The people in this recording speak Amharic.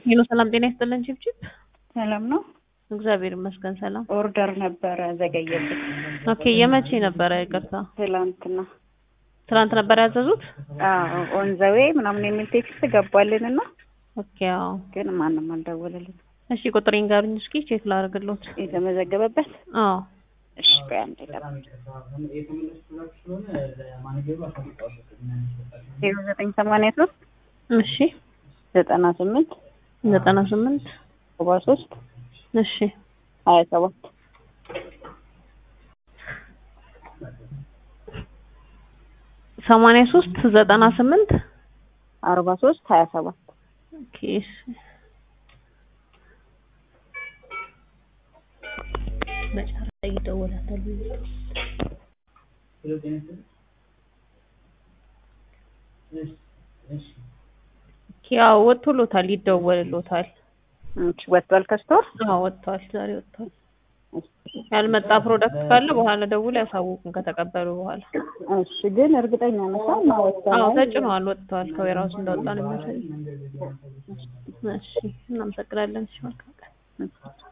ሄሎ ሰላም ጤና ይስጥልን ቺፕቺፕ ሰላም ነው። እግዚአብሔር ይመስገን ሰላም ኦርደር ነበረ ዘገየብኝ። ኦኬ የመቼ ነበረ ይቅርታ ትላንትና ትናንት ነበር ያዘዙት ኦን ዘ ዌይ ምናምን የሚል ቴክስት ገባልን እና ኦኬ አዎ ግን ማንም አልደወለልን። እሺ ቁጥሬን ጋሩኝ እስኪ ቼክ ላደርግልዎት የተመዘገበበት አዎ እሺ ቆይ አንዴ ገባ ዜሮ ዘጠኝ ሰማንያ ሶስት እሺ ዘጠና ስምንት ዘጠና ስምንት ሰባ ሶስት እሺ ሀያ ሰባት ሰማንያ ሶስት ዘጠና ስምንት አርባ ሶስት ሀያ ሰባት ኦኬ እሺ መጨረሻ ይደወላታል ኦኬ አዎ ወጥቶሎታል ይደወልሎታል እሺ ወጥቷል ከስቶር አዎ ወጥቷል ዛሬ ወጥቷል ያልመጣ ፕሮዳክት ካለ በኋላ ደውል ያሳውቁን ከተቀበሉ በኋላ እሺ ግን እርግጠኛ ነሽ እና ወጥቷል አዎ ተጭነዋል ወጥተዋል ከዌራውስ እንደወጣ ነው የሚያሳይ እሺ እናመሰግናለን እሺ መልካም ቀን